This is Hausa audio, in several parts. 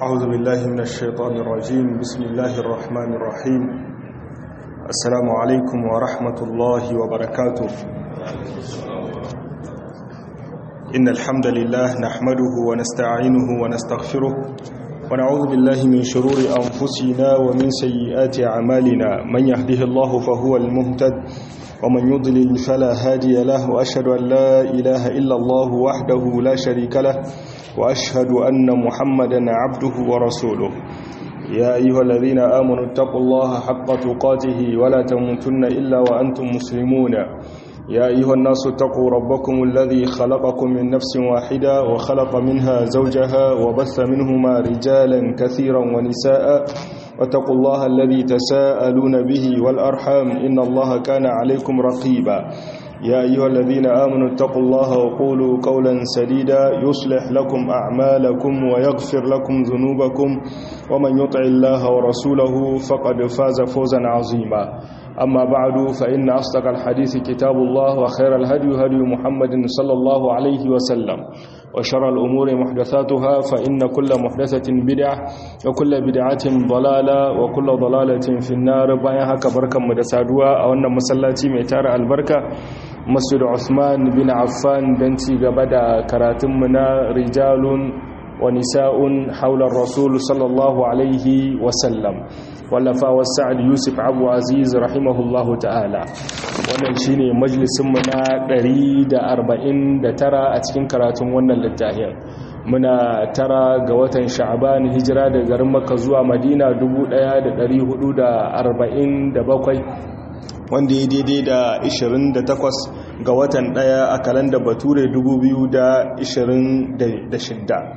أعوذ بالله من الشيطان الرجيم بسم الله الرحمن الرحيم السلام عليكم ورحمة الله وبركاته إن الحمد لله نحمده ونستعينه ونستغفره ونعوذ بالله من شرور أنفسنا ومن سيئات أعمالنا من يهده الله فهو المهتد ومن يضلل فلا هادي له وأشهد أن لا إله إلا الله وحده لا شريك له وأشهد أن محمدا عبده ورسوله يا أيها الذين آمنوا اتقوا الله حق تقاته ولا تموتن إلا وأنتم مسلمون يا أيها الناس اتقوا ربكم الذي خلقكم من نفس واحدة وخلق منها زوجها وبث منهما رجالا كثيرا ونساء واتقوا الله الذي تساءلون به والأرحام إن الله كان عليكم رقيبا يا أيها الذين آمنوا اتقوا الله وقولوا قولا سديدا يصلح لكم أعمالكم ويغفر لكم ذنوبكم ومن يطع الله ورسوله فقد فاز فوزا عظيما أما بعد فإن أصدق الحديث كتاب الله وخير الهدي هدي محمد صلى الله عليه وسلم وشر الأمور محدثاتها فإن كل محدثة بدعة وكل بدعة ضلالة وكل ضلالة في النار بايها كبركة مدسادوا أو أن مسلاتي ميتار البركة مسجد عثمان بن عفان بنتي قبدا كراتمنا رجال ونساء حول الرسول صلى الله عليه وسلم wallafa wa sa'ad yusuf abu aziz rahimahullahu ta'ala wannan shine majalisinmu na 149 a cikin karatun wannan littafin muna tara ga watan sha'ban hijira da garin makka zuwa madina 1447 wanda ya daidai da 28 ga watan daya a kalanda bature 2026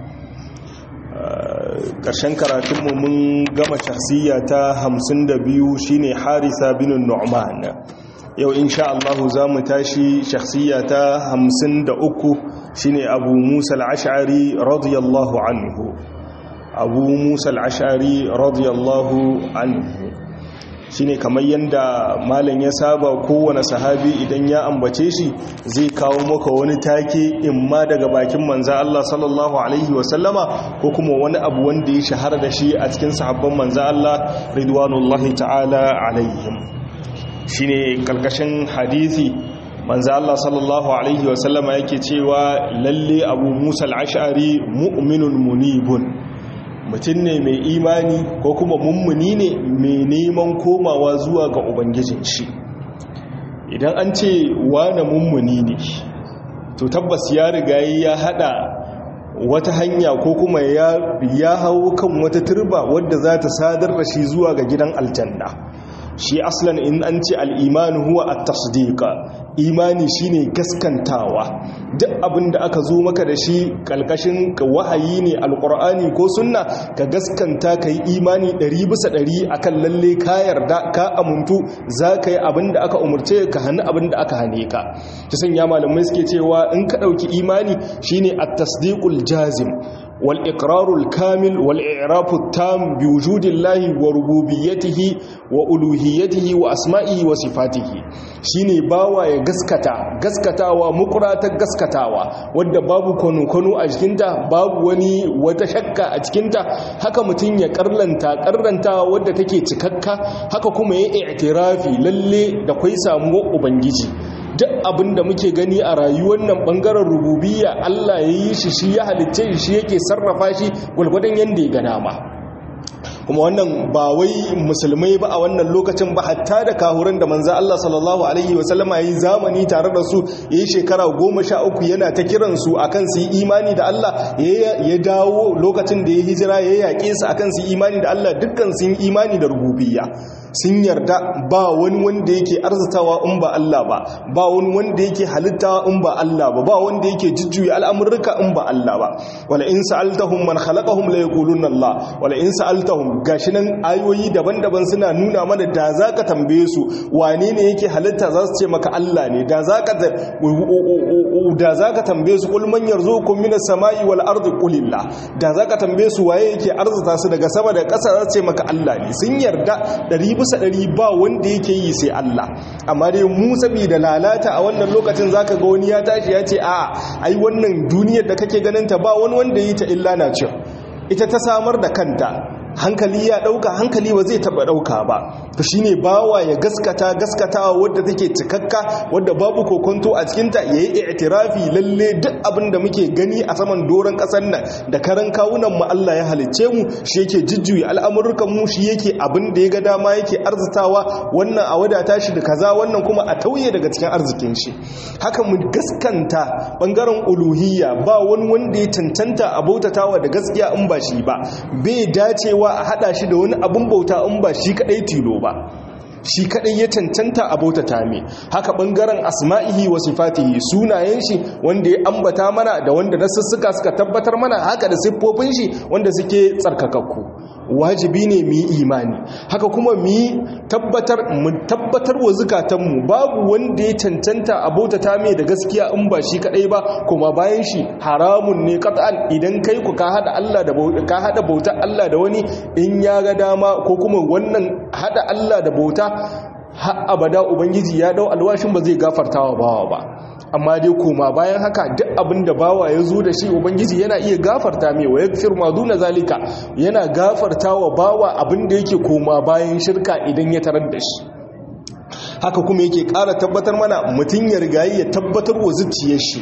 ƙarshen karatunmu mun gama shahsiya ta 52 shine harisa bin nu'man yau insha Allah za mu tashi shahsiya ta 53 shine abu musa al-ash'ari radiyallahu anhu abu musa al-ash'ari radiyallahu anhu shine kamar yadda malam ya saba kowane sahabi idan ya ambace shi zai kawo maka wani take imma daga bakin manza Allah sallallahu alaihi wasallama ko kuma wani abu wanda ya shahara da shi a cikin sahabban manza Allah ridwanullahi ta'ala alaihim shine kalkashin hadisi manza Allah sallallahu alaihi wasallama yake cewa lalle abu Musa al-Ash'ari mu'minun munibun mutum ne mai imani ko kuma mummuni ne mai neman komawa zuwa ga ubangijin shi idan an ce wane mummuni ne to tabbas ya riga ya hada wata hanya ko kuma ya hau kan wata turba wadda za ta sadar da shi zuwa ga gidan aljanna shi aslan in an ce al'imani huwa a tasdika imani shine gaskantawa duk abin da aka zo maka da shi kalkashin wahayi ne alkur'ani ko sunna ka gaskanta ka yi imani ɗari bisa ɗari akan lalle ka yarda ka amuntu za ka yi abin da aka umarce ka hannu abin da aka hane ka ta sanya malamai suke cewa in ka ɗauki imani shine a tasdikul jazim والإقرار الكامل والإعراف التام بوجود الله وربوبيته وألوهيته وأسمائه وصفاته shine bawa ya gaskata gaskatawa mukurata gaskatawa wadda babu kwano-kwano a jikinta babu wani wata shakka a cikinta haka mutum ya karlanta karlanta wadda take cikakka haka kuma ya i'tirafi lalle da kwai samuwar ubangiji duk abin da muke gani a rayuwar nan bangaren rububiyya Allah ya yi shi shi ya halicce shi yake sarrafa shi gwalgwadon yadda ya gana ma kuma wannan ba wai musulmai ba a wannan lokacin ba hatta da kahuran da manza Allah sallallahu alaihi wasallama yi zamani tare da su ya yi shekara goma sha uku yana ta kiransu a kan su yi imani da Allah ya dawo lokacin da ya hijira ya yaƙe su a kan su yi imani da Allah dukkan sun yi imani da rububiyya sun yarda ba wani wanda yake arzitawa in ba Allah ba ba wani wanda yake halitta in ba Allah ba ba wanda yake jujjuya al'amurruka in ba Allah ba wala in sa'altahum man khalaqahum la yaquluna Allah wala in sa'altahum gashi nan ayoyi daban-daban suna nuna mana da zaka tambaye su wane ne yake halitta za su ce maka Allah ne da zaka da zaka tambaye su kul man yarzuqukum minas sama'i wal ardi qulillah da zaka tambaye su waye yake arzuta su daga sama da ƙasa za su ce maka Allah ne sun yarda ɗari bisa ɗari ba wanda yake yi sai Allah amma dai mu saboda lalata a wannan lokacin zaka ga wani ya tashi ya ce a ai wannan duniyar da kake ganin ta ba wani wanda yi ta illa na ce ita ta samar da kanta hankali ya dauka hankali ba zai taba dauka ba to shine bawa ya gaskata gaskatawa wadda take cikakka wadda babu kokonto a cikin ta yayi i'tirafi lalle duk abin da muke gani a saman doron kasar nan da karan kawunan mu Allah ya halicce mu shi yake jujjuyi al'amurukan mu shi yake abin da ya ga dama yake arzitawa wannan a wadata shi da kaza wannan kuma a tauye daga cikin arzikin shi haka mu gaskanta bangaren uluhiyya ba wani wanda ya tantanta a bautatawa da gaskiya in ba shi ba bai dacewa a hada shi da wani abin bauta in ba shi kadai tilo ba shi kadai ya cancanta a bautata me haka bangaren asma'ihi wa sifatihi sunayen shi wanda ya ambata mana da wanda nasussuka suka tabbatar mana haka da siffofin shi wanda suke tsarkakakku wajibi ne mu yi imani haka kuma mu yi tabbatar mu tabbatar wa zukatanmu babu wanda ya cancanta a bautata mai da gaskiya in ba shi kadai ba kuma bayan shi haramun ne qat'an idan kai ku ka hada Allah da ka hada bauta Allah da wani in ya ga dama ko kuma wannan hada Allah da bauta har abada ubangiji ya dau alwashin ba zai gafartawa bawa ba amma dai koma bayan haka duk abin da bawa ya zo da shi ubangiji yana iya gafarta mai wa yaghfir ma duna zalika yana gafarta wa bawa abin da yake koma bayan shirka idan ya tarar da shi haka kuma yake ƙara tabbatar mana mutum ya rigayi ya tabbatar wa zuciyar shi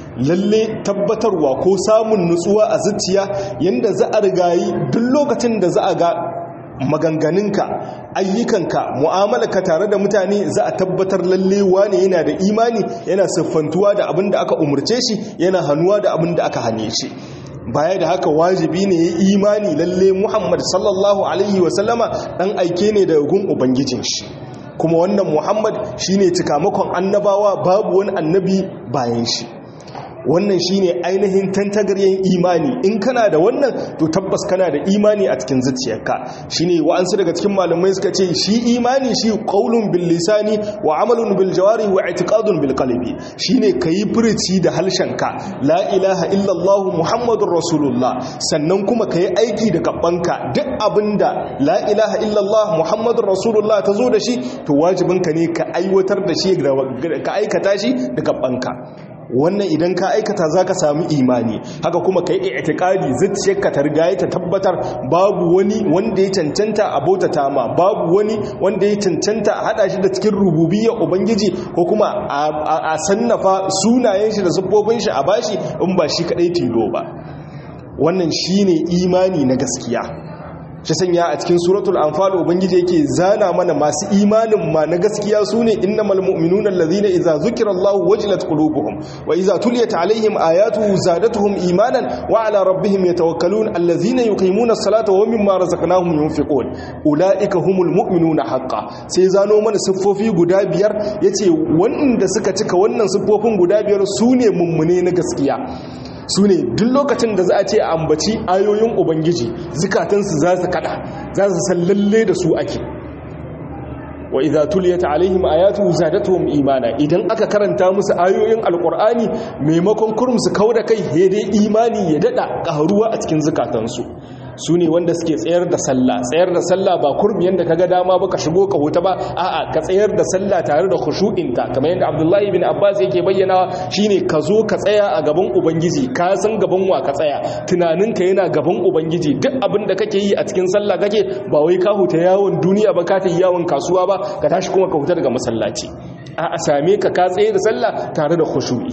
lalle tabbatarwa ko samun nutsuwa a zuciya yanda za a rigayi duk lokacin da za a ga maganganunka ayyukanka mu'amalarka tare da mutane za a tabbatar lalle wane yana da imani yana siffantuwa da abin da aka umurce shi yana hannuwa da abin da aka hane shi baya da haka wajibi ne ya imani lalle muhammad sallallahu alaihi wasallama dan aike ne daga gun ubangijin shi kuma wannan muhammad shine cikamakon annabawa babu wani annabi bayan shi wannan shine ainihin tantagaryen imani in kana da wannan to tabbas kana da imani a cikin zuciyarka shine wa'ansu daga cikin malamai suka ce shi imani shi qaulun bil lisani wa amalun bil jawari wa i'tiqadun bil qalbi shine kayi furici da halshenka la ilaha illa allah muhammadur rasulullah sannan kuma kayi aiki da gabanka duk abinda la ilaha illa allah muhammadur rasulullah tazo da shi to wajibinka ne ka aiwatar da shi ka aikata shi da gabanka wannan idan ka aikata za ka sami imani haka kuma ka yi itikadi zuciyarka ta riga ta tabbatar babu wani wanda ya cancanta a bautata ma babu wani wanda ya cancanta a hada shi da cikin rububiyar ubangiji ko kuma a sannafa sunayen shi da siffofin shi a bashi in ba shi kadai tilo ba wannan shine imani na gaskiya shi sanya a cikin suratul anfal ubangiji yake zana mana masu imanin ma na gaskiya sune innamal mu'minuna allazina idza zukirallahu wajilat qulubuhum wa idza tuliyat alaihim ayatuhu zadatuhum imanan wa ala rabbihim yatawakkalun allazina yuqimuna as-salata wa mimma razaqnahum yunfiqun ulaika humul mu'minuna haqqan sai zano mana siffofi guda biyar yace wanda suka cika wannan siffofin guda biyar sune mummune na gaskiya su ne duk lokacin da za a ce a ambaci ayoyin ubangiji zukatansu za su kada za su san lalle da su ake wa idza tuliyat alaihim ayatu zadatuhum imana idan aka karanta musu ayoyin alqur'ani maimakon kurum su kauda kai dai imani ya dada karuwa a cikin zukatansu su ne wanda suke tsayar da sallah tsayar da sallah ba kurmi yadda ka ga dama ba ka shigo ka huta ba a'a ka tsayar da sallah tare da khushu'inta kamar yadda abdullahi bin abbas yake bayyana shine ka zo ka tsaya a gaban ubangiji ka san gaban wa ka tsaya tunaninka yana gaban ubangiji duk abin da kake yi a cikin sallah kake ba wai ka huta yawon duniya ba ka ta yi yawon kasuwa ba ka tashi kuma ka huta daga masallaci a'a same ka ka tsaye da sallah tare da khushu'i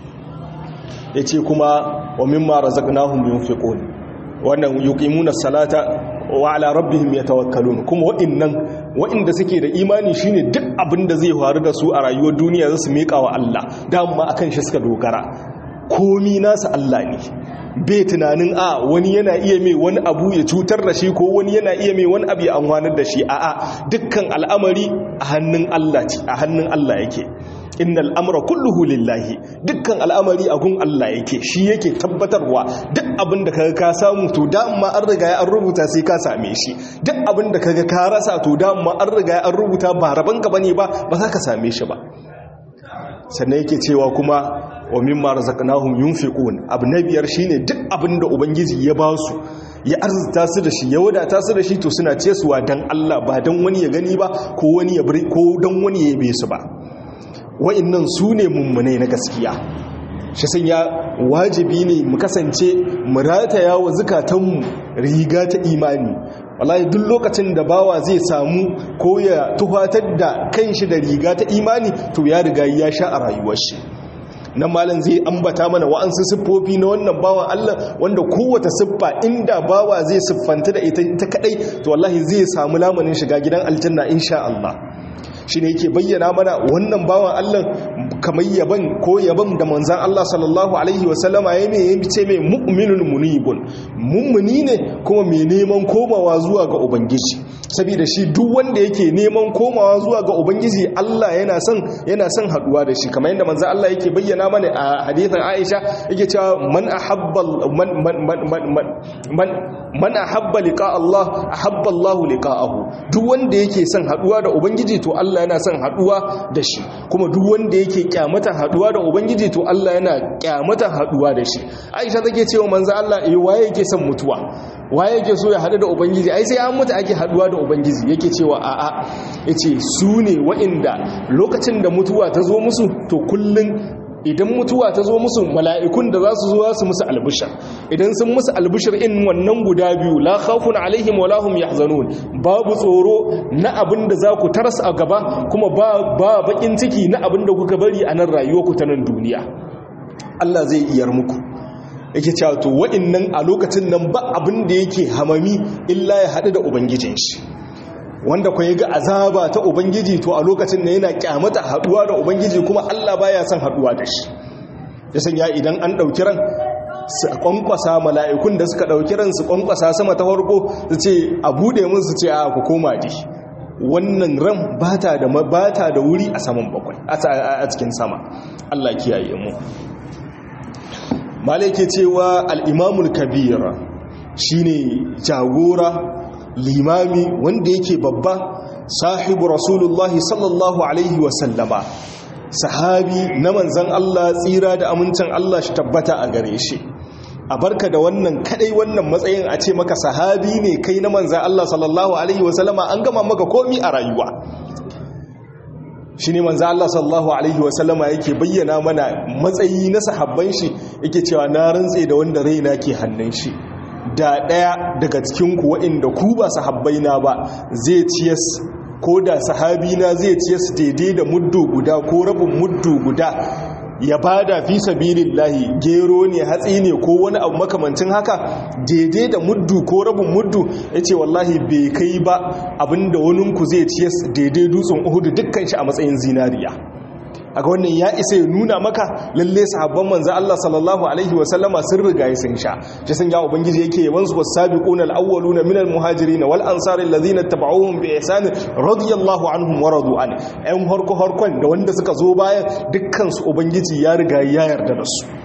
yace kuma wa mimma razaqnahum yunfiqun wannan yuqimuna salata wa ala rabbihim yatawakkalun kuma wa'annan wa'inda suke da imani shine duk abin da zai faru da su a rayuwar duniya za su miƙa wa Allah dama akan shi suka dogara komi nasu Allah ne bai tunanin a wani yana iya mai wani abu ya cutar da shi ko wani yana iya mai wani abu ya amfanar da shi a'a dukkan al'amari a hannun Allah ce a hannun Allah yake innal amra kulluhu lillahi dukkan al'amari a gun Allah yake shi yake tabbatarwa duk abin da kaga ka samu to da amma an riga an rubuta sai ka same shi duk abin da kaga ka rasa to da amma an riga an rubuta ba raban ka bane ba ba za ka same shi ba sannan yake cewa kuma wa mimma razaqnahum yunfiqun abu na biyar shine duk abin da ubangiji ya ba su ya arzuta su da shi ya wadata su da shi to suna cesuwa dan Allah ba dan wani ya gani ba ko wani ya ko dan wani ya yabe su ba wa'annan su ne mummunai na gaskiya shi sun ya wajibi ne mu kasance mu rataya wa zukatanmu riga ta imani wallahi duk lokacin da bawa zai samu ko ya tuhatar da kanshi da riga ta imani to ya riga ya sha a rayuwar shi nan malam zai ambata mana wa'ansu siffofi na wannan bawan Allah wanda kowace siffa inda bawa zai siffanta da ita ta kadai to wallahi zai samu lamanin shiga gidan aljanna insha Allah shi ne yake bayyana mana wannan bawan Allah kamar yaban ko yaban da manzan Allah sallallahu alaihi wasallama ya mai yin ce mai mu'minun munibun mummuni ne kuma mai neman komawa zuwa ga ubangiji saboda shi duk wanda yake neman komawa zuwa ga ubangiji Allah yana son yana son haduwa da shi kamar yadda manzan Allah yake bayyana mana a hadithin Aisha yake cewa man ahabba man man man man man ahabba liqa Allah ahabba Allah liqa'ahu duk wanda yake son haduwa da ubangiji to Allah yana son haduwa da shi kuma duk wanda yake kyamata haduwa da ubangiji to Allah yana kyamata haduwa da shi Aisha take cewa manzo Allah eh waye yake son mutuwa waye yake so ya hadu da ubangiji ai sai an mutu ake haduwa da ubangiji yake cewa a'a yace su ne wa'inda lokacin da mutuwa ta zo musu to kullun idan mutuwa ta zo musu mala'ikun da za su zo su musu albishir idan sun musu albishir in wannan guda biyu la khawfun alaihim wa lahum yahzanun babu tsoro na abin da za ku taras a gaba kuma ba ba bakin ciki na abin da kuka bari a nan rayuwarku ta nan duniya Allah zai iyar muku yake cewa to wa'annan a lokacin nan ba abin da yake hamami illa ya haɗu da ubangijin shi wanda kwa ga azaba ta ubangiji to a lokacin da yana kyamata haduwa da ubangiji kuma Allah baya son haduwa da shi ya sanya idan an dauki ran su kwankwasa mala'ikun da suka dauki ran su kwankwasa sama ta farko su ce a bude mun su ce a ku koma di wannan ran bata da bata da wuri a saman bakwai a cikin sama Allah kiyaye mu malaike cewa al-imamul kabira shine jagora limami wanda yake babba sahibu rasulullahi sallallahu alaihi wasallama sahabi na manzan Allah tsira da amincin Allah shi tabbata a gare shi a barka da wannan kadai wannan matsayin a ce maka sahabi ne kai na manzan Allah sallallahu alaihi wasallama an gama maka komi a rayuwa shi ne manzan Allah sallallahu alaihi wasallama yake bayyana mana matsayi na sahabban shi yake cewa na rantse da wanda raina ke hannun shi da ɗaya daga cikinku waɗanda ku ba sahabbaina ba zai ciyas ko da sahabina zai ciyas daidai da muddu guda ko rabin muddu guda ya bada fi sabilillahi gero ne hatsi ne ko wani abu makamancin haka daidai da muddu ko rabin muddu yace wallahi bai kai ba abinda waninku zai ciyas daidai dutsen Uhud dukkan shi a matsayin zinariya aga wannan ya isa ya nuna maka lalle sahabban manzo Allah sallallahu alaihi wa sallama sun riga ya sun sha shi sun ya ubangiji yake yaban su wasabiquna alawwaluna minal muhajirin wal ansari alladhina tabauhum bi ihsan radiyallahu anhum wa radu an ayan harko harkon da wanda suka zo bayan dukkan su ubangiji ya riga ya yarda da su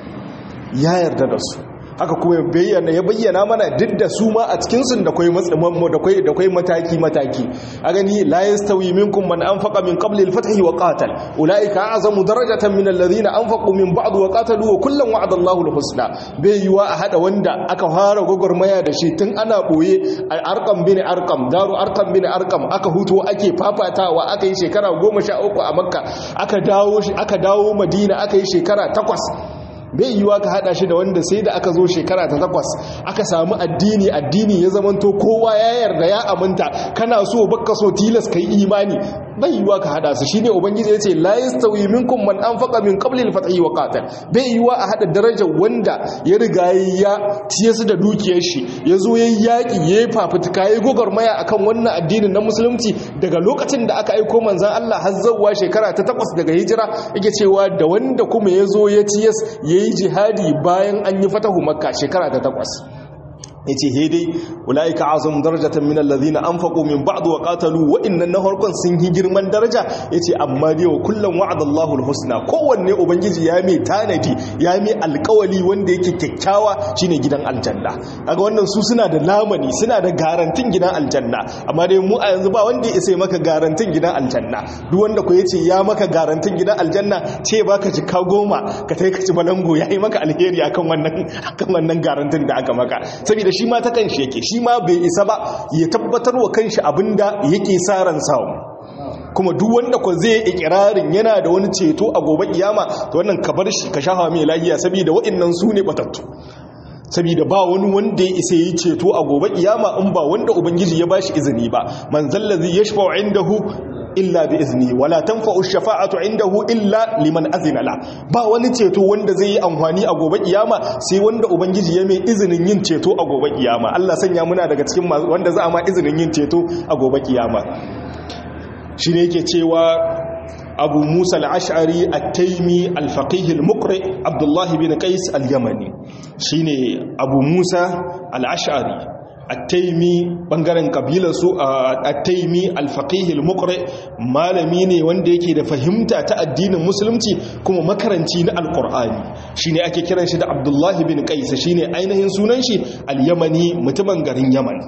ya yarda da su haka kuma ya bayyana ya bayyana mana duk da su ma a cikin sun da kai matsamanmu da kai da kai mataki mataki a gani la yastawi minkum man anfaqa min qabli al-fath wa qatal ulaika a'zamu darajatan min alladhina anfaqu min ba'd wa qatalu wa kullan wa'ada Allahu al-husna bai yiwa a hada wanda aka fara gogormaya da shi tun ana boye arqam bin arqam daru arqam bin arqam aka huto ake fafatawa aka yi shekara 13 a makka aka dawo aka dawo madina aka yi shekara 8 bai yiwa ka hada shi da wanda sai da aka zo shekara ta takwas aka samu addini addini ya zamanto kowa ya yarda ya aminta kana so baka so tilas kai imani bai yiwa ka hada su shine ubangiji yace la yastawi minkum man anfaqa min qabli al-fath wa qatal bai yiwa a hada darajar wanda ya riga ya ciye su da dukiyar shi yazo yayi yaki yayi fafutuka yayi gogarmaya akan wannan addinin na musulunci daga lokacin da aka aika manzon Allah har zawwa shekara ta takwas daga hijira yake cewa da wanda kuma yazo ya ciye ya yi jihadi bayan an yi fatahu makka shekara ta takwas ya ce hedai ula'ika azum darajatan min allazina anfaqu min ba'd wa qatalu wa innan na harkon sun yi girman daraja yace amma dai wa kullum wa'adallahu alhusna kowanne ubangiji ya mai tanadi ya mai alƙawali wanda yake kyakkyawa shine gidan aljanna kaga wannan su suna da lamani suna da garantin gidan aljanna amma dai mu a yanzu ba wanda ya isa maka garantin gidan aljanna duk wanda ko yace ya maka garantin gidan aljanna ce baka ci ka goma ka tai ka ci balango yayi maka alheri akan wannan akan wannan garantin da aka maka saboda shi ma ta kanshi yake shi ma bai isa ba ya tabbatar wa kanshi abinda yake sa ran samu kuma duk wanda ko zai ikirarin yana da wani ceto a gobe kiyama to wannan ka bar shi ka shafa mai lahiya saboda wa'annan su ne batattu saboda ba wani wanda ya isa yi ceto a gobe kiyama in ba wanda ubangiji ya bashi izini ba man zallazi yashfa'u indahu illa bi izni wala tanfa'u shafa'atu indahu illa liman azina la ba wani ceto wanda zai yi amfani a gobe kiyama sai wanda ubangiji ya mai izinin yin ceto a gobe kiyama Allah sanya muna daga cikin wanda za a ma izinin yin ceto a gobe kiyama shine yake cewa abu musa al'ash'ari al-taimi al-faqih al-muqri abdullahi bin qais al-yamani shine abu musa al-ash'ari al-taimi bangaren kabilar su al-taimi al-faqih al-muqri malami ne wanda yake da fahimta ta addinin musulunci kuma makaranci na al-qur'ani shine ake kiran shi da abdullahi bin qais shine ainihin sunan shi al-yamani mutumin garin yaman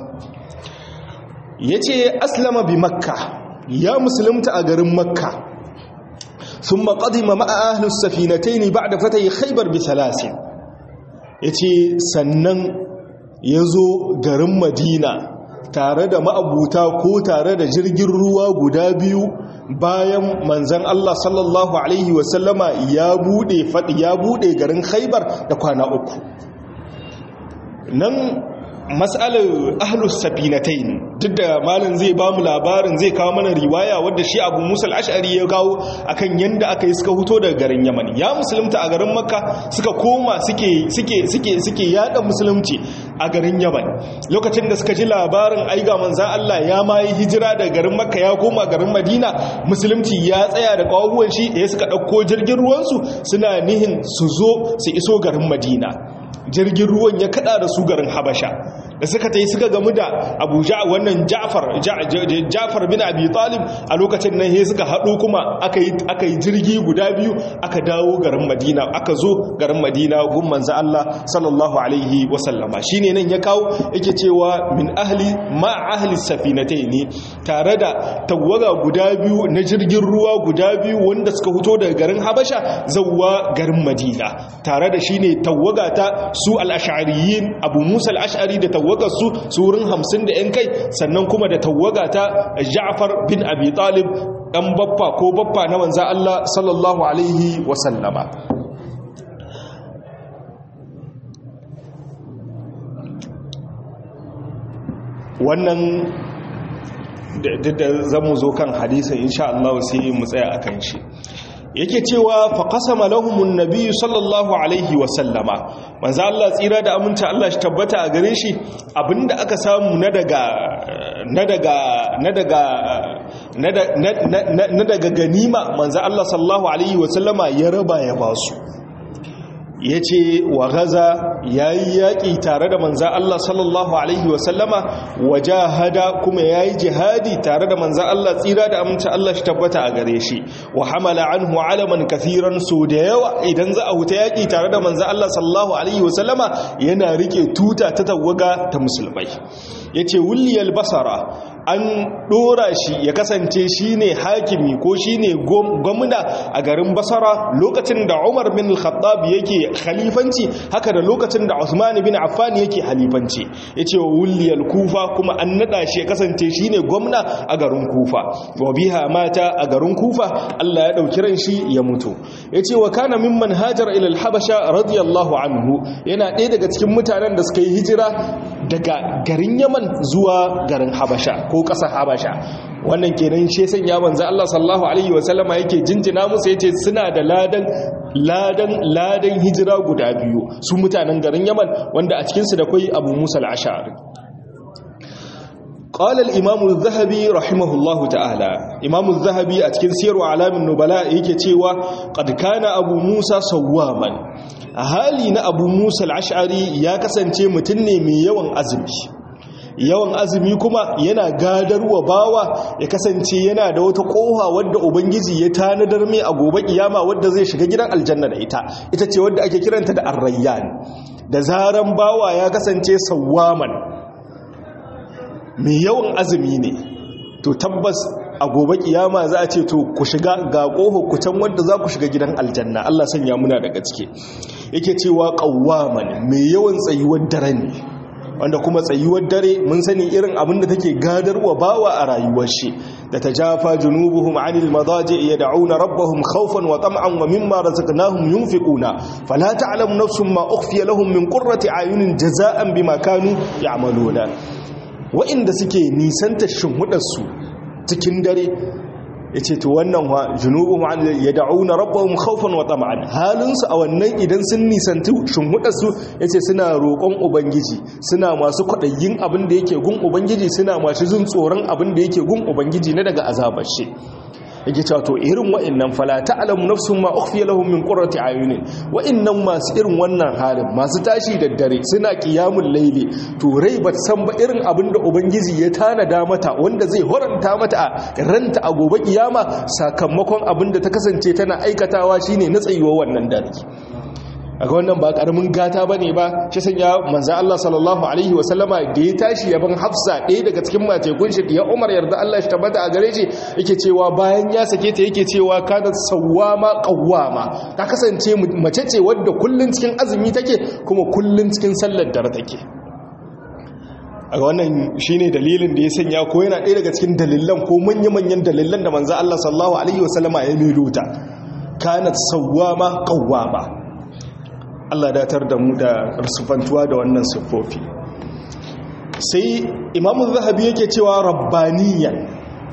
yace aslama bi makka ya musulunta a garin makka ثم قدم مع أهل السفينتين بعد فتح خيبر بثلاث yace sannan ya zo garin madina tare da ma'abuta ko tare da jirgin ruwa guda biyu bayan manzan Allah sallallahu Alaihi wasallama ya bude faɗi ya bude garin khaibar da kwana uku nan matsalar ahlus safinatain duk da malin zai ba mu labarin zai kawo mana riwaya wadda shi abu musa al'ashari ya kawo akan yadda aka yi suka huto daga garin yaman ya musulunta a garin makka suka koma suke suke suke suke yada musulunci a garin yaman lokacin da suka ji labarin aiga manzan Allah ya ma yi hijira daga garin makka ya koma garin madina musulunci ya tsaya da kawuwan shi ya suka ɗauko jirgin ruwansu suna nihin su zo su iso garin madina jirgin ruwan ya kada da su garin habasha da suka ta yi suka gamu da abu wannan jafar jafar bin abi talib a lokacin nan he suka haɗu kuma aka yi jirgi guda biyu aka dawo garin madina aka zo garin madina gun manzo Allah sallallahu alaihi wasallama shine nan ya kawo yake cewa min ahli ma ahli safinataini tare da tawaga guda biyu na jirgin ruwa guda biyu wanda suka fito daga garin habasha zawwa garin madina tare da shine tawaga ta su al-ash'ariyin abu musa al-ash'ari da tawagar su su wurin hamsin da 'yan kai sannan kuma da tawaga ta ja'far bin abi talib ɗan baffa ko baffa na manza Allah sallallahu alaihi wasallama wannan da zamu zo kan hadisin insha Allah sai mu tsaya akan shi yake cewa fa qasama lahumun nabiy sallallahu alaihi wa sallama manzo Allah tsira da aminta Allah shi tabbata a gare shi abinda aka samu na daga na daga na daga na daga ganima manzo Allah sallallahu alaihi wa sallama ya raba ya basu ya ce wa gaza ya yi yaƙi tare da manza Allah sallallahu Alaihi wasallama wa jahada kuma ya yi jihadi tare da manza Allah tsira da amince Allah shi tabbata a gare shi wa hamala anhu alaman kafiran so da yawa idan za a huta yaƙi tare da manza Allah sallallahu Alaihi wasallama yana rike tuta ta tawaga ta musulmai ya ce wuliyar basara an ɗora shi ya kasance shi ne hakimi ko shi ne gwamna a garin basara lokacin da umar bin al-khattab yake khalifanci haka da lokacin da usman bin affan yake halifanci ya ce wuliyar kufa kuma an naɗa shi ya kasance shi ne gwamna a garin kufa wa biha mata a garin kufa allah ya ɗauki ran shi ya mutu ya ce wa kana min manhajar ilal habasha radiyallahu anhu yana ɗaya daga cikin mutanen da suka yi hijira daga garin yaman zuwa garin habasha ko ƙasar habasha wannan kenan shi sanya manzo Allah sallallahu alaihi wasallama yake jinjina musu yace suna da ladan ladan ladan hijira guda biyu su mutanen garin yaman wanda a cikin su da kai Abu Musa al-Ash'ari قال الإمام الذهبي رحمه الله تعالى إمام الذهبي أتكن سير أعلام النبلاء يكي تيوى قد كان أبو موسى صواما أهالي أبو موسى العشعري يا كسنتي متني من يوم أزمي yawan azumi kuma yana gadarwa bawa ya kasance yana da wata koha wadda ubangiji ya tanadar mai a gobe kiyama wadda zai shiga gidan aljanna da ita ita ce wadda ake kiranta da arrayyan da zaran bawa ya kasance sawwaman mai yawan azumi ne to tabbas a gobe kiyama za a ce to ku shiga ga ƙoho ku can wadda za ku shiga gidan aljanna Allah sanya muna daga cike yake cewa qawwaman mai yawan tsayuwar dare ne wanda kuma tsayuwar dare mun sani irin abin da take gadarwa bawa a rayuwar shi da tajafa junubuhum anil madaji yad'una rabbahum khawfan wa tam'an wa mimma razaqnahum yunfiquna fala ta'lamu nafsun ma ukhfiya lahum min qurrati ayunin jaza'an bima kanu ya'maluna wa'inda suke nisanta shimhudarsu cikin dare ya ce to wannan wa junubun ya da'una rabbahum khawfan wa tama'an halinsu a wannan idan sun nisanti shimhudarsu ya ce suna roƙon ubangiji suna masu kwaɗayin abin da yake gun ubangiji suna masu jin tsoron abin da yake gun ubangiji na daga azabar shi yake cewa to irin wa'annan fala ta'lamu nafsun ma ukhfiya lahum min qurrati ayunin wa'annan masu irin wannan halin masu tashi da dare suna qiyamul layli to rai bat san ba irin abinda ubangiji ya tanada mata wanda zai horanta mata a ranta a gobe kiyama sakamakon abinda ta kasance tana aikatawa shine na tsayuwa wannan dare a ga wannan ba karamin gata bane ba shi sanya manzo Allah sallallahu alaihi wasallama da ya tashi yaban Hafsa ɗaya daga cikin matekun shi ya Umar yarda Allah shi tabbata a gare shi yake cewa bayan ya sake ta yake cewa kana sawwama qawwama ta kasance mace ce wadda kullun cikin azumi take kuma kullun cikin sallar dare take a wannan shine dalilin da ya sanya ko yana ɗaya daga cikin dalilan ko manya-manyan dalilan da manzo Allah sallallahu alaihi wasallama ya miluta kanat sawwama qawwama Allah datar da mu da sufantuwa da wannan siffofi sai imamu zahabi yake cewa rabbaniyan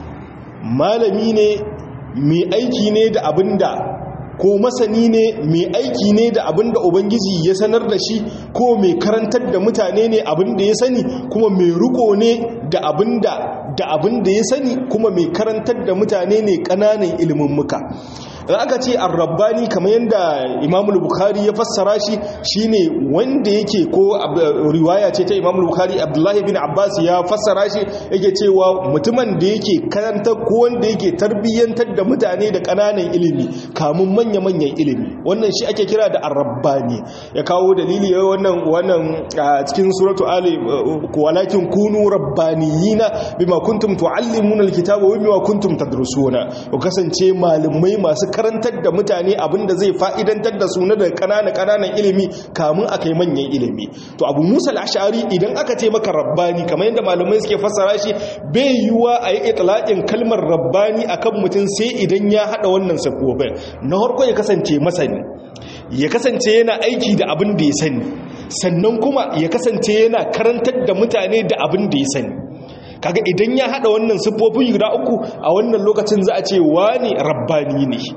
malami ne mai aiki ne da abinda ko masani ne mai aiki ne da abinda ubangiji ya sanar da shi ko mai karantar da mutane ne abinda ya sani kuma mai riko ne da abinda da abinda ya sani kuma mai karantar da mutane ne ƙananan ilimin muka da aka ce arrabbani kamar yadda imamul bukhari ya fassara shi shine wanda yake ko riwaya ce ta imamul bukhari abdullahi bin abbas ya fassara shi yake cewa mutumin da yake karanta ko wanda yake tarbiyyantar da mutane da kananan ilimi kamun manya-manyan ilimi wannan shi ake kira da arrabbani ya kawo dalili wannan wannan cikin suratu ali walakin kunu rabbaniyina bima kuntum tuallimuna alkitaba wa bima kuntum tadrusuna ku kasance malamai masu karantar da mutane abinda zai fa'idantar da su na da kanana kananan ilimi kamun akai manyan ilimi to abu musa al-ash'ari idan aka ce maka rabbani kamar yadda malamai suke fassara shi bai yiwa a yi itlaqin kalmar rabbani akan mutum sai idan ya hada wannan sifofin na farko ya kasance masani ya kasance yana aiki da abin da ya sani sannan kuma ya kasance yana karantar da mutane da abin da ya sani kaga idan ya hada wannan siffofin guda uku a wannan lokacin za a ce wani rabbani ne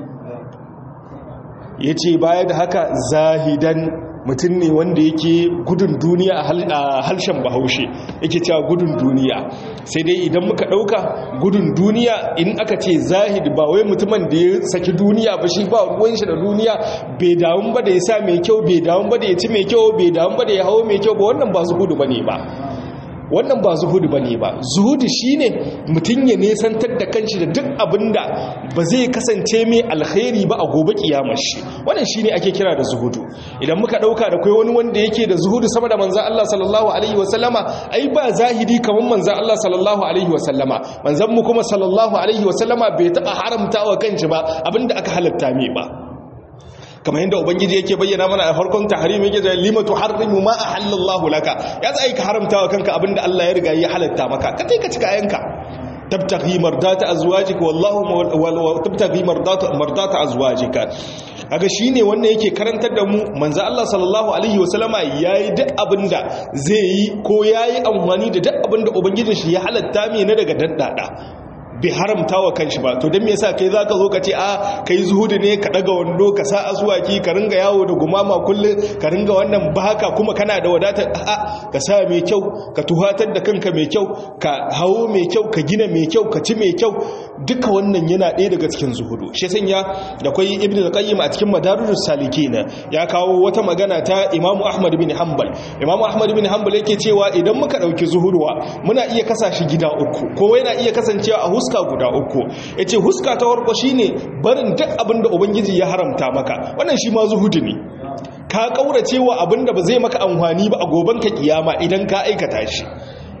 ya ce baya da haka zahidan mutum ne wanda yake gudun duniya a harshen bahaushe yake cewa gudun duniya sai dai idan muka ɗauka gudun duniya in aka ce zahid ba wai mutumin da ya saki duniya ba shi ba ruwan shi da duniya bai damun ba da ya sa mai kyau bai damun ba da ya ci mai kyau bai damun ba da ya hawo mai kyau ba wannan ba su gudu ba ne ba wannan ba zuhudu ba ne ba zuhudu shi ne mutum ya nesantar da kanshi da duk abin da ba zai kasance mai alkhairi ba a gobe kiyamar shi wannan shi ne ake kira da zuhudu idan muka ɗauka da kai wani wanda yake da zuhudu sama da manzan Allah sallallahu alaihi wasallama ai ba zahiri kamar manzan Allah sallallahu alaihi wasallama manzan mu kuma sallallahu alaihi wasallama bai taɓa haramta wa kanshi ba abinda aka halatta mai ba kamar yadda ubangiji yake bayyana mana a farkon tahrim yake da limatu harrimu ma ahallallahu laka ya zai ka haramta wa kanka abinda Allah ya riga ya halatta maka ka kai ka cika yanka tabtaghi mardata azwajika wallahu tabtaghi mardata mardata azwajika kaga shine wannan yake karantar da mu manzo Allah sallallahu alaihi wasallama yayi duk abinda zai yi ko yayi amfani da duk abinda ubangijin shi ya halatta mai na daga daddada bai haramta wa kanshi ba to don me yasa kai zaka zo ka ce a kai zuhudu ne ka daga wando ka sa asuwaki ka ringa yawo da gumama kullum ka ringa wannan baka kuma kana da wadatar a ka sa mai kyau ka tuhatar da kanka mai kyau ka hawo mai kyau ka gina mai kyau ka ci mai kyau duka wannan yana ɗaya daga cikin zuhudu shi sanya da kwai ibnu qayyim a cikin madarijus salikin ya kawo wata magana ta imamu ahmad bin hanbal imamu ahmad bin hanbal yake cewa idan muka dauki zuhuduwa muna iya kasa shi gida uku ko yana iya kasancewa a huska guda uku ya ce huska ta warko shi ne barin duk abinda ubangiji ya haramta maka wannan shi ma zuhudu ne ka kaurace wa abinda ba zai maka amfani ba a goban ka kiyama idan ka aikata shi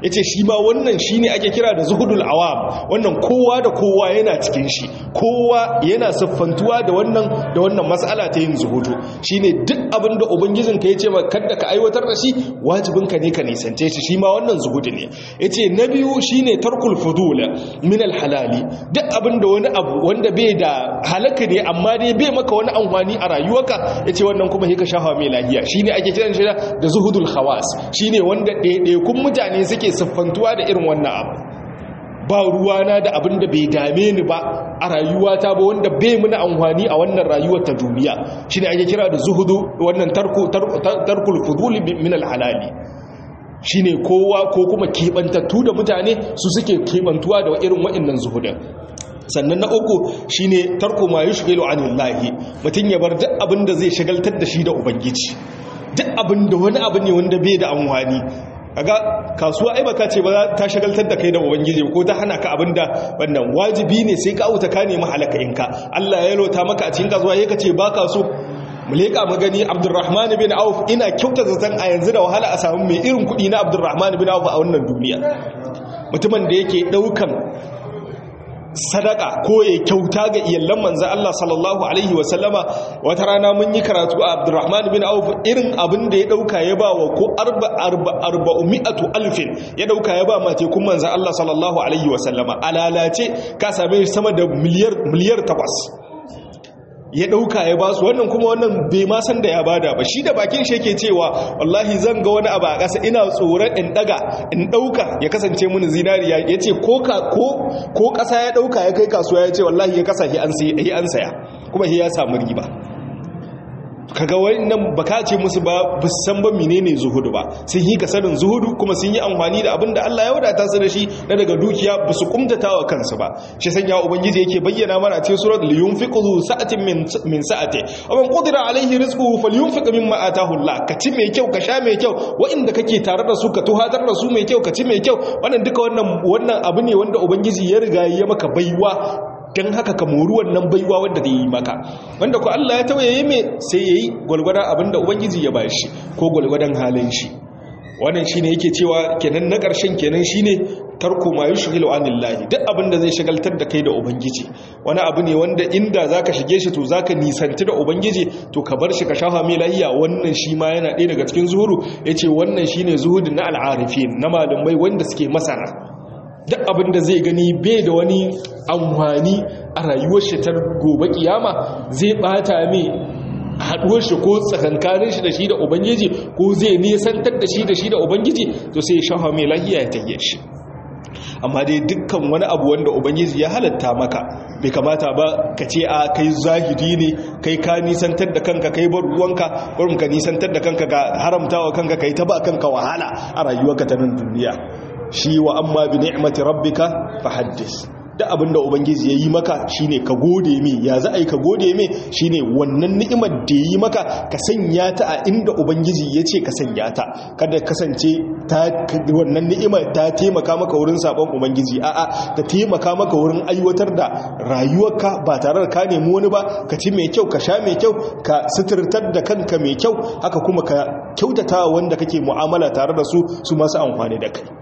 yace shi ma wannan shine ake kira da zuhudul awam wannan kowa da kowa yana cikin shi kowa yana siffantuwa da wannan da wannan mas'ala ta yin zuhudu shine duk abin da ubangijin ka yace maka kada ka aiwatar da shi wajibin ka ne ka nisance shi shi ma wannan zuhudu ne yace na biyu shine tarkul fudul min al halali duk abin da wani abu wanda bai da halaka ne amma dai bai maka wani amfani a rayuwarka yace wannan kuma sai ka shafa mai lahiya shine ake kiran shi da zuhudul khawas shine wanda ɗaiɗaikun mutane suke siffantuwa da irin wannan abu ba ruwana da abin da bai dame ni ba a rayuwata ba wanda bai muna amfani a wannan rayuwar ta duniya shine ake kira da zuhudu wannan tarku tarkul fudul min al halali shine kowa ko kuma kebantattu da mutane su suke kebantuwa da irin waɗannan zuhudin sannan na uku shine tarko ma yushghilu anillahi mutun ya bar duk abin da zai shagaltar da shi da ubangiji duk abin da wani abu ne wanda bai da amfani kaga kasuwa ai baka ce ba ta shagaltar da kai da ubangiji ko ta hana ka abinda wannan wajibi ne sai ka auta ka nemi halaka inka Allah ya lota maka a cikin kasuwa yake ce baka so mu leka mu gani Abdurrahman bin Auf ina kyauta zaton a yanzu da wahala a samu mai irin kudi na Abdurrahman bin Auf a wannan duniya mutumin da yake daukan sadaka ko ya kyauta ga iyallan manzan Allah sallallahu Alaihi wasallama wata rana mun yi karatu a abdurrahman bin auf irin abin da ya dauka ya ba wa ko arba'umi'atu alfin ya dauka ya ba mace kun manzan Allah sallallahu Alaihi wasallama alalace ka same sama da miliyar takwas ya dauka ya ba su wannan kuma wannan bai ma san da ya bada ba shi da bakin shi yake cewa wallahi zan ga wani abu a ƙasa ina tsoron in daga in dauka ya kasance mun zinariya yace ko ka ko ko ƙasa ya dauka ya kai kasuwa yace wallahi ya kasa shi an sai an saya kuma shi ya samu riba kaga wannan baka ce musu ba san ba menene zuhudu ba sun yi kasarin zuhudu kuma sun yi amfani da abin da Allah ya wadata su da shi na daga dukiya ba su kumtatawa kansu ba shi sanya ubangiji yake bayyana mana a cikin surat liyunfiqu sa'atin min min sa'ati wa man qadira alaihi rizquhu falyunfiq mimma ataahu Allah ka ci mai kyau ka sha mai kyau wa'inda kake tare da su ka tuhatar da su mai kyau ka ci mai kyau wannan duka wannan wannan abu ne wanda ubangiji ya riga ya maka baiwa don haka ka mori wannan baiwa wadda da yi maka wanda ku Allah ya tawaye mai sai ya yi gwalgwadon abinda ubangiji ya ba shi ko gwalgwadon halin shi wannan shine yake cewa kenan na ƙarshen kenan shine tarko ma yushghilu anillahi duk abinda zai shagaltar da kai da ubangiji wani abu ne wanda inda zaka shige shi to zaka nisanti da ubangiji to ka bar shi ka shafa mai lahiya wannan shi ma yana ɗaya daga cikin zuhuru yace wannan shine zuhudin na al'arifin na malumai wanda suke masana duk abin da zai gani bai da wani amfani a rayuwar shi ta gobe kiyama zai bata mai haduwar shi ko tsakankanin shi da shi da ubangiji ko zai nisantar da shi da shi da ubangiji to sai ya shafa mai lahiya ya tahiye shi amma dai dukkan wani abu wanda ubangiji ya halatta maka bai kamata ba ka ce a kai zahiri ne kai ka nisantar da kanka kai bar ruwanka kurum ka nisantar da kanka ga haramtawa kanka kai ta ba kanka wahala a rayuwarka ta nan duniya shi wa amma bi ni'mati rabbika fahaddis da abinda ubangiji yayi maka shine ka gode mi ya za ai ka gode mi shine wannan ni'imar da yayi maka ka sanya ta a inda ubangiji yace ka sanya ta kada kasance ta wannan ni'imar ta taimaka maka wurin sabon ubangiji a'a ta taimaka maka wurin aiwatar da rayuwarka ba tare da ka nemi wani ba ka ci mai kyau ka sha mai kyau ka suturtar da kanka mai kyau haka kuma ka kyautata wanda kake mu'amala tare da su su masu amfani da kai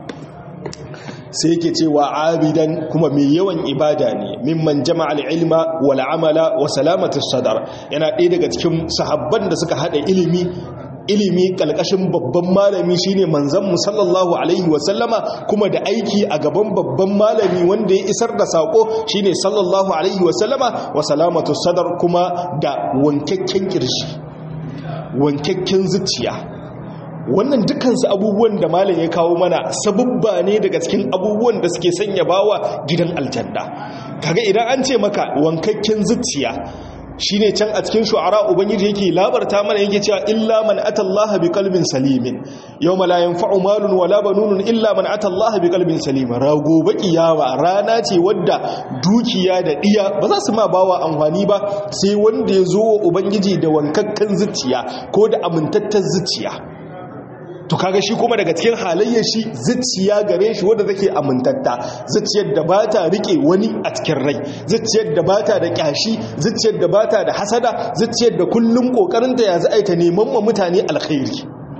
sai yake cewa abidan kuma mai yawan ibada ne mimman jama'al ilma wal amala wa salamatus sadar yana ɗaya daga cikin sahabban da suka hada ilimi ilimi kalkashin babban malami shine manzon mu sallallahu alaihi wa sallama kuma da aiki a gaban babban malami wanda ya isar da sako shine sallallahu alaihi wa sallama wa salamatus sadar kuma da wankakken kirshi wankakken zuciya wannan dukansu abubuwan da malam ya kawo mana sabubba ne daga cikin abubuwan da suke sanya bawa gidan aljanna kaga idan an ce maka wankakken zuciya shine can a cikin shu'ara ubangiji yake labarta mana yake cewa illa man atallaha biqalbin salimin yawma la yanfa'u malun wala banunun illa man atallaha biqalbin salim rago kiyama rana ce wadda dukiya da diya ba za su ma bawa amfani ba sai wanda ya zo wa ubangiji da wankakken zuciya ko da amintattar zuciya to kaga shi kuma daga cikin halayyar shi zuciya gare shi wanda take amintatta zuciyar da ba ta rike wani a cikin rai zuciyar da ba ta da kyashi zuciyar da ba ta da hasada zuciyar da kullum kokarin ta ya za ta neman ma mutane alkhairi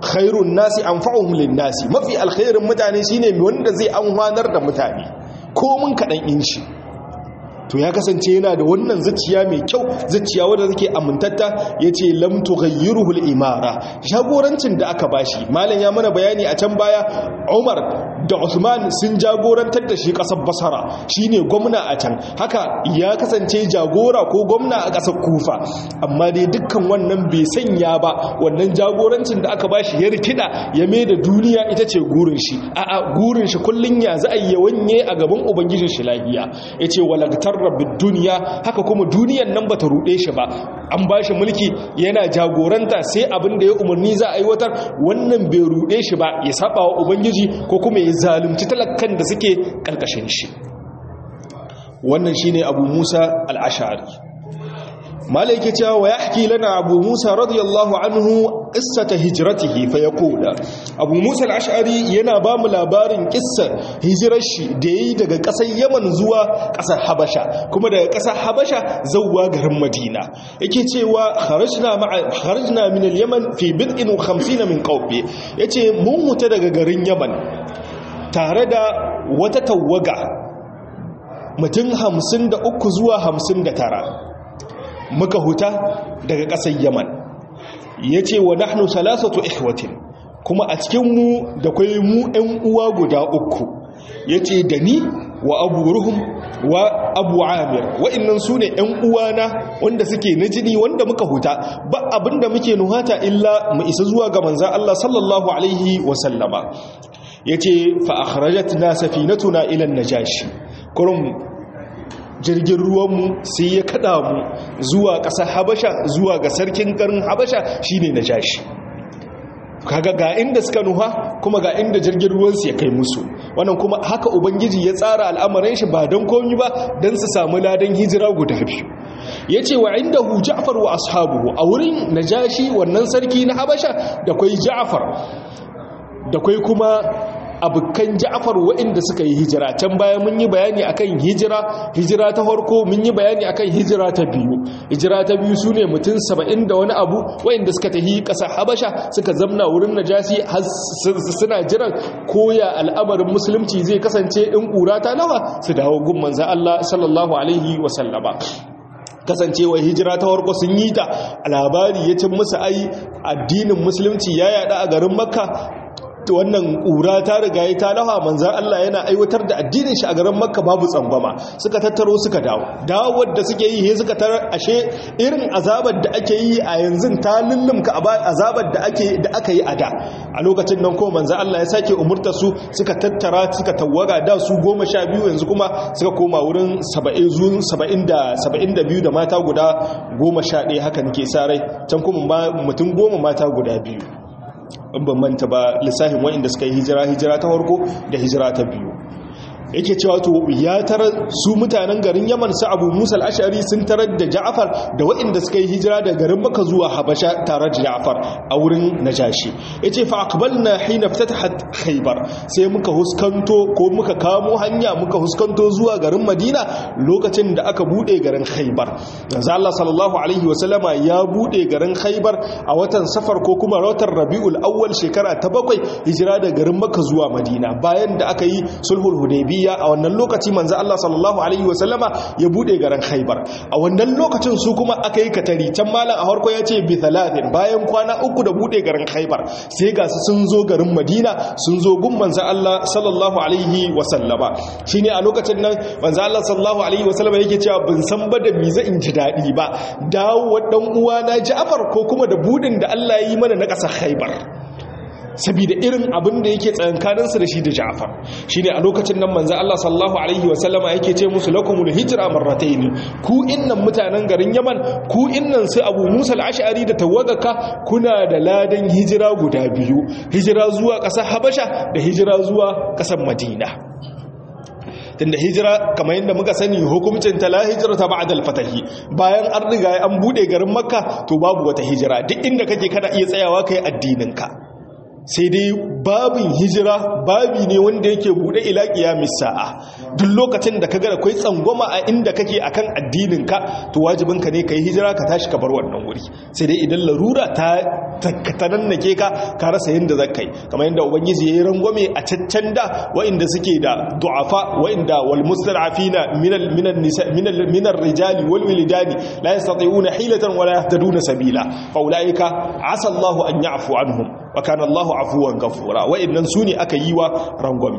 khairun nasi anfa'uhum lin-nasi mafi alkhairin mutane shine wanda zai amfanar da mutane ko mun kadan inshi to ya kasance yana da wannan zuciya mai kyau zuciya wadda take amintatta yace lam tughayyiruhu al-imara jagorancin da aka bashi malam ya mana bayani a can baya Umar da Usman sun jagorantar da shi kasar Basra shine gwamna a can haka ya kasance jagora ko gwamna a kasar Kufa amma dai dukkan wannan bai sanya ba wannan jagorancin da aka bashi ya rikida ya mai da duniya ita ce gurin shi a'a gurin shi kullun ya za a yi wanye a gaban ubangijin shi lafiya yace walagtar rabbid duniya haka kuma duniyan nan bata rude shi ba an bashi mulki yana jagoranta sai abin da ya umarni za a aiwatar wannan bai rude shi ba ya saba wa ubangiji ko kuma ya zalunci talakan da suke karkashin shi wannan shine abu musa al-ash'ari malai yake cewa wa yahki lana abu musa radiyallahu anhu qissata hijratihi fa yaqula abu musa al-ash'ari yana ba mu labarin kissar hijirar shi da yayi daga kasar yaman zuwa kasar habasha kuma daga kasar habasha zuwa garin madina yake cewa kharajna ma'a kharajna min al-yaman fi bid'in wa 50 min qawmi yace mun huta daga garin yaman tare da wata tawaga mutum 53 zuwa 59 muka huta daga ƙasar yaman ya ce wa nahnu salasatu ihwatin kuma a cikinmu da kwai mu 'yan uwa guda uku ya ce da ni wa abu ruhun wa abu amir wa'innan su ne 'yan uwana wanda suke na jini wanda muka huta ba abinda muke nuhata illa mu isa zuwa ga manzan Allah sallallahu alaihi wasallama ya ce fa'akharajat na safinatuna ilan najashi kurum jirgin ruwanmu sai ya kada mu zuwa ƙasar habasha zuwa ga sarkin garin habasha shine na jashi kaga ga inda suka nuha kuma ga inda jirgin ruwansu ya kai musu wannan kuma haka ubangiji ya tsara al'amarin shi ba don komi ba don su samu ladan hijira guda biyu ya ce wa inda hu ja'far wa ashabuhu a wurin najashi wannan sarki na habasha da kwai ja'far da kwai kuma abokan ja'far waɗanda suka yi hijira can baya mun yi bayani akan hijira hijira ta farko mun yi bayani akan hijira ta biyu hijira ta biyu su ne mutum saba'in da wani abu waɗanda suka tafi ƙasar habasha suka zamna wurin najasi suna jiran koya al'amarin musulunci zai kasance in ƙura ta nawa su dawo gun manzan Allah sallallahu alaihi wasallama kasancewa hijira ta warko sun yi ta labari ya cin musu ai addinin musulunci ya yada a garin makka wannan ƙura ta riga ya ta lafa manzan Allah yana aiwatar da addinin shi a garin makka babu tsangwama suka tattaro suka dawo dawowar da suke yi suka tarar ashe irin azabar da ake yi a yanzu ta lullumka azabar da ake da aka yi a da a lokacin nan ko manzan Allah ya sake umurta su suka tattara suka tawaga da su goma sha biyu yanzu kuma suka koma wurin saba'in zuwan saba'in da saba'in da biyu da mata guda goma sha ɗaya haka nake sa rai can kuma mutum goma mata guda biyu in ban manta ba lissafin wa'inda suka yi hijira hijira ta farko da hijira ta biyu yake cewa to ya tarar su mutanen garin yaman su abu musa al'ashari sun tarar da ja'afar da waɗanda suka yi hijira da garin maka zuwa habasha tare da ja'afar a wurin najashi ya ce fa na hina fatahat khaybar sai muka huskanto ko muka kamo hanya muka huskanto zuwa garin madina lokacin da aka bude garin khaybar yanzu Allah sallallahu alaihi wa sallama ya bude garin khaybar a watan safar ko kuma watan rabiul awwal shekara ta bakwai hijira da garin maka zuwa madina bayan da aka yi sulhul hudaybiya hudaybiya a wannan lokaci manzo Allah sallallahu alaihi wasallama ya bude garin Khaibar a wannan lokacin su kuma aka yi katari can malam a harko yace bi thalathin bayan kwana uku da bude garin Khaibar sai ga su sun zo garin Madina sun zo gun manzo Allah sallallahu alaihi wasallama shine a lokacin nan manzo Allah sallallahu alaihi wasallama yake cewa ban san ba da mi zan in ji dadi ba dawo dan uwa na Ja'far ko kuma da budin da Allah ya yi mana na ƙasar Khaibar saboda irin abin da yake tsayankaninsu da shi da Ja'far shine a lokacin nan manzo Allah sallallahu alaihi wa sallama yake ce musu lakumul hijra marratayn ku innan mutanen garin Yaman ku innan sai Abu Musa al-Ash'ari da tawaggaka kuna da ladan hijira guda biyu hijira zuwa ƙasar Habasha da hijira zuwa ƙasar Madina tunda hijira kamar yadda muka sani hukuncin ta la hijira ta ba'da al-fatahi bayan an riga an bude garin Makka to babu wata hijira duk inda kake kana iya tsayawa kai addinin ka sai dai babin hijira babi ne wanda yake bude ila qiyamis sa'a duk lokacin da kaga akwai tsangwama a inda kake akan addininka to wajibinka ne kai hijira ka tashi ka bar wannan wuri sai dai idan larura ta tanannake ka ka rasa yanda zakai kamar yanda ubangiji yayi rangwame a caccan da wa'inda suke da du'afa wa'inda wal mustad'afina min al min nisa min al min ar rijali wal wilidani la yastati'una hilatan wala yahtaduna sabila fa ulaika asa Allahu an ya'fu anhum wa kana Allahu afuwan ghafura wa'innan sune aka yi wa rangwame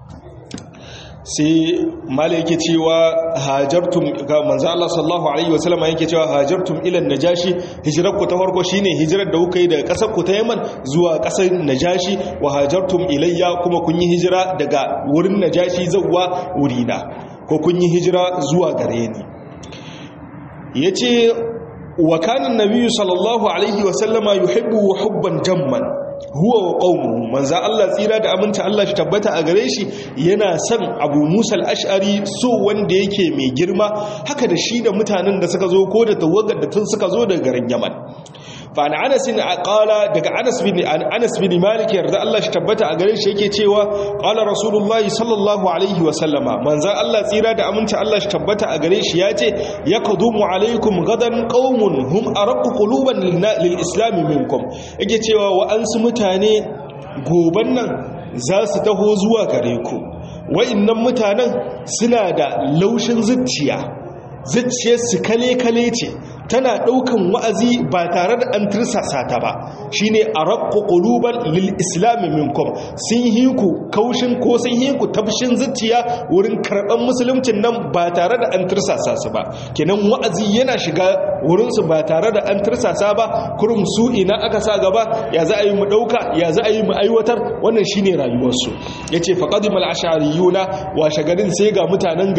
sai mala yake cewa hajartum ga manzo Allah sallallahu alaihi wasallam yake cewa hajartum ila najashi hijrar ku ta farko shine hijrar da kuka yi daga kasar ku ta Yaman zuwa kasar najashi wa hajartum ilayya kuma kun yi hijira daga wurin najashi zuwa wurina ko kun yi hijira zuwa gare ni yace wa kana an-nabiy sallallahu alaihi wasallama yuhibbu hubban jamman huwa wa qaumu manzo Allah tsira da aminta Allah shi tabbata a gare shi yana son Abu Musa al-Ash'ari so wanda yake mai girma haka da shi da mutanen da suka zo ko da tawagar da tun suka zo daga garin Yaman fa an Anas bin qala daga Anas bin Anas bin Malik yarda Allah shi tabbata a gare shi yake cewa qala Rasulullah sallallahu alaihi wa sallama manzo Allah tsira da aminta Allah shi tabbata a gare shi yace yaqdumu alaikum gadan qaumun hum araqu quluban lil islam minkum yake cewa wa ansu mutane goban nan za su taho zuwa gare ku wa'innan mutanen suna da laushin zuciya zuciyar su kale-kale ce tana ɗaukan wa'azi ba tare da an tirsasa ta ba shi ne a raƙo ƙuluban lil islami minkum sun yi ku kaushin ko sun yi ku tafshin zuciya wurin karɓar musuluncin nan ba tare da an tirsasa su ba kenan wa'azi yana shiga wurinsu ba tare da an tirsasa ba kurum su ina aka sa gaba ya za a yi mu ɗauka ya za a yi mu aiwatar wannan shi ne rayuwarsu ya ce faƙadimal ashariyuna washe garin sai ga mutanen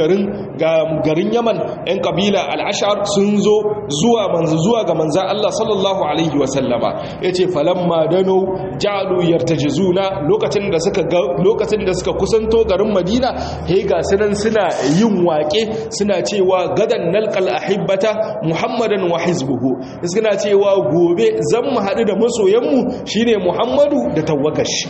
garin yaman 'yan ƙabila al'ashar sun zo zuwa manzo zuwa ga manzan Allah sallallahu alaihi wasallama yace falamma dano ja'alu yartajizuna lokacin da suka lokacin da suka kusanto garin Madina he ga sunan suna yin waƙe suna cewa gadan nalqal ahibbata muhammadan wa hizbuhu suna cewa gobe zan mu haɗu da masoyanmu shine muhammadu da tawagashi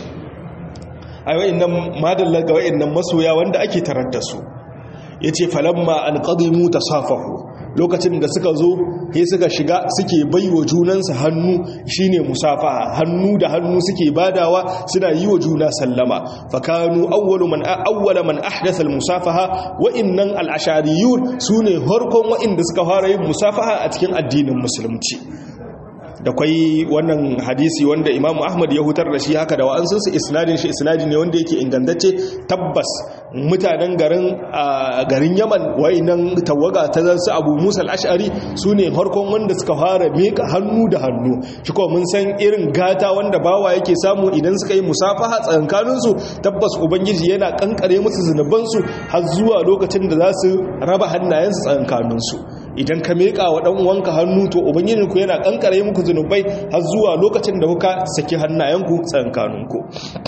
ai wayannan madalla ga wayannan masoya wanda ake tarar da su yace falamma an qadimu tasafahu lokacin da suka zo sai suka shiga suke baiwa junansu hannu shine musafaha hannu da hannu suke badawa suna yi wa juna sallama fakanu awwalu man awwala man ahdatha almusafaha wa innan al-ashariyun sune harkon wa'inda suka fara yin musafaha a cikin addinin musulunci da kwai wannan hadisi wanda imamu ahmad ya hutar da shi haka da wa'ansunsu isnadin shi isnadi ne wanda yake ingantacce tabbas mutanen garin garin yaman wa'inan tawaga ta zansu abu musa al'ashari su ne farkon wanda suka fara meka hannu da hannu shi kuma mun san irin gata wanda bawa yake samu idan suka yi musafaha tsakankaninsu tabbas ubangiji yana kankare musu zunubansu har zuwa lokacin da za su raba hannayensu tsakankaninsu idan ka meka wa dan uwanka hannu to ubangijinku yana kankare muku zunubai har zuwa lokacin da kuka saki hannayenku tsakankaninku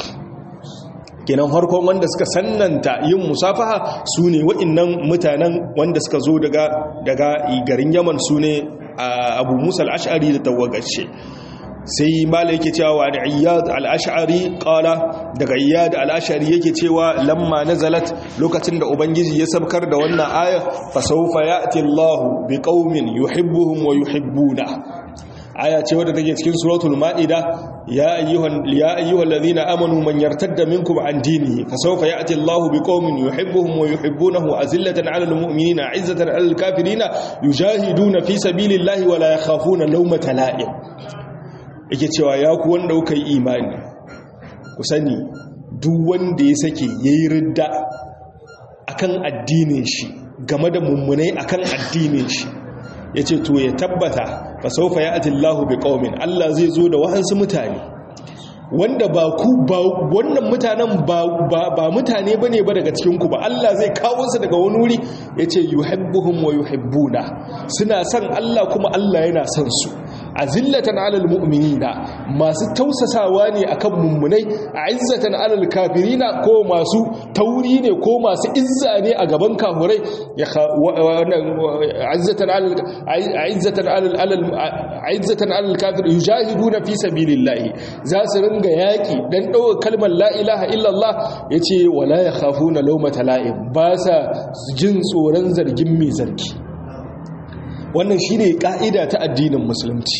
kenan harkon wanda suka sannanta yin musafaha su ne wa'innan mutanen wanda suka zo daga garin yaman su ne abu musa al'ashari da tawagashe sai mala yake cewa wa iyad al-ash'ari qala daga iyad al-ash'ari yake cewa lamma nazalat lokacin da ubangiji ya sabkar da wannan aya fa sawfa ya'ti Allahu biqaumin yuhibbuhum wa yuhibbuna aya ce wadda take cikin suratul ma'ida ya ayyuhal ya ayyuhal ladina amanu man yartadda minkum an dinihi fa sawfa ya'ti Allahu biqaumin yuhibbuhum wa yuhibbunahu azillatan 'alal mu'minina 'izzatan 'alal kafirina yujahiduna fi sabilillahi wa la yakhafuna lawmata la'im yake cewa ya ku wanda kuka yi imani ku sani duk wanda ya sake yayi ridda akan addinin shi game da mummunai akan addinin shi yace to ya tabbata fa sawfa ya'ti Allahu biqaumin Allah zai zo da wahansu mutane wanda ba ku ba wannan mutanen ba ba mutane bane ba daga cikin ku ba Allah zai kawo su daga wani wuri yace yuhibbuhum wa yuhibbuna suna son Allah kuma Allah yana son su azillatan alal mu'minina masu tausasawa ne akan mummunai izzatan alal kafirina ko masu tauri ne ko masu izza ne a gaban kafurai ya izzatan alal izzatan alal izzatan alal kafir yujahiduna fi sabilillahi za su ringa yaki dan dawo kalmar la ilaha illallah yace wala yakhafuna lawmata la'im ba sa jin tsoron zargin mai zargi wannan shi ne ƙa'ida ta addinin musulunci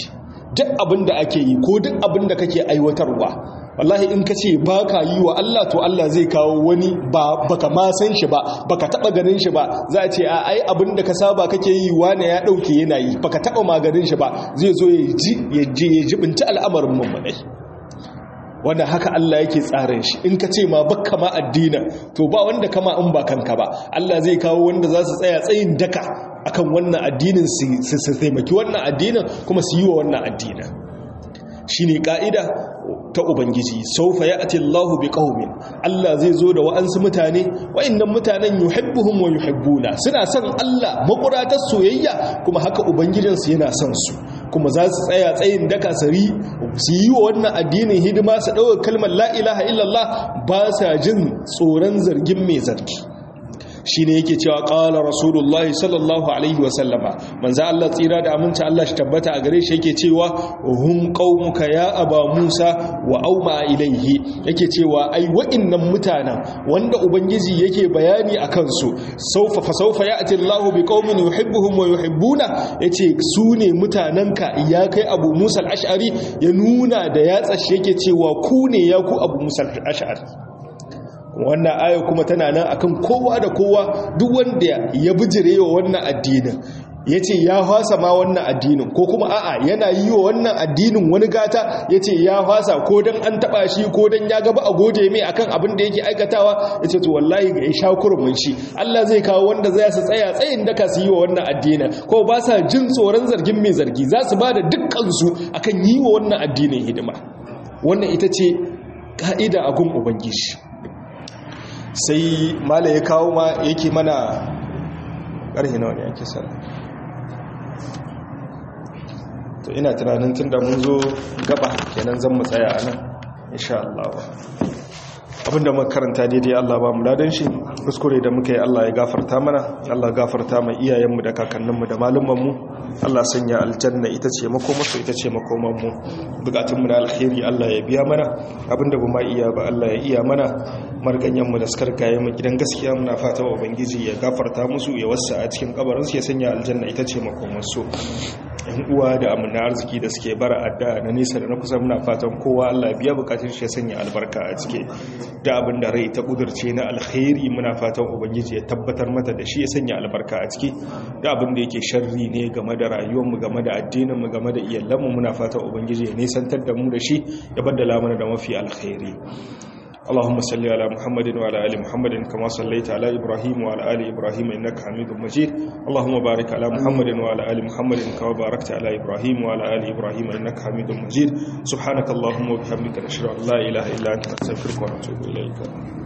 duk abin da ake yi ko duk abin da kake aiwatarwa wallahi in ka ce ba ka yi wa Allah to Allah zai kawo wani ba baka ma san shi ba baka taba ganin shi ba za a ce a ai abin da ka saba kake yi wane ya dauke yana yi baka taba maganin shi ba zai zo ya ji ya je ya jibinta al'amarin mummunai wanda haka Allah yake tsarin shi in ka ce ma bakka ma addina to ba wanda kama in ba kanka ba Allah zai kawo wanda za su tsaya tsayin daka akan wannan addinin su taimaki wannan addinin kuma su yi wa wannan addinin shine ka'ida ta ubangiji saufa ya'ti Allahu biqaumin Allah zai zo da wa'ansu mutane wa'annan mutanen yuhibbuhum wa yuhibbuna suna son Allah makuratar soyayya kuma haka ubangijinsu yana son su kuma za su tsaya tsayin daka sari su yi wa wannan addinin hidima su ɗaukar kalmar la ilaha illallah ba sa jin tsoron zargin mai zargi shi ne yake cewa ƙala rasulullah sallallahu alaihi wasallama manza Allah tsira da aminci Allah shi tabbata a gare shi yake cewa hum qaumuka ya aba Musa wa auma ilaihi yake cewa ai wa'innan mutanen wanda ubangiji yake bayani a kansu saufa fa saufa ya'ti Allahu bi qaumin yuhibbuhum wa yuhibbuna yace su ne mutanenka ya kai Abu Musa al-Ash'ari ya nuna da yatsa shi yake cewa ku ne ya ku Abu Musa al-Ash'ari wannan aya kuma tana nan akan kowa da kowa duk wanda ya bijire wa wannan addinin ya ce ya fasa ma wannan addinin ko kuma a'a yana yi wa wannan addinin wani gata ya ce ya fasa ko don an taba shi ko don ya gaba a gode mai akan abin da yake aikatawa ya ce to wallahi ya sha kurmin shi Allah zai kawo wanda zai su tsaya tsayin daka su yi wa wannan addinin ko ba sa jin tsoron zargin mai zargi za su ba da dukkansu akan yi wa wannan addinin hidima wannan ita ce ka'ida a gun ubangiji sai mala ya kawo ma yake mana ƙarfi na wani ake sallah to ina tunanin tun da mun zo gaba kenan zan mu tsaya a nan insha Allah abinda muka karanta daidai Allah ba mu ladan shi kuskure da muka yi Allah ya gafarta mana Allah gafarta mai iyayenmu da kakanninmu da malumanmu Allah sanya aljanna ita ce makomarsu ita ce makomanmu bukatunmu na alkhairi Allah ya biya mana abinda ba ma iya ba Allah ya iya mana marganyanmu da suka rikaye mu gidan gaskiya muna fata wa ubangiji ya gafarta musu ya wasa a cikin kabarinsu ya sanya aljanna ita ce makomarsu yan uwa da amina arziki da suke bara adda na nesa da na kusa muna fatan kowa Allah biya bukatun shi ya sanya albarka a cike da abin da rai ta kudurce na alkhairi muna fatan ubangiji ya tabbatar mata da shi ya sanya albarka a ciki da abin da yake sharri ne game da rayuwarmu game da addininmu game da iyalanmu muna fatan ubangiji ya nisantar da mu da shi ya baddala mana da mafi alkhairi اللهم صل على محمد وعلى ال محمد كما صليت على ابراهيم وعلى ال ابراهيم انك حميد مجيد اللهم بارك على محمد وعلى ال محمد كما باركت على ابراهيم وعلى ال ابراهيم انك حميد مجيد سبحانك اللهم وبحمدك نشهد ان لا اله الا انت نستغفرك ونتوب اليك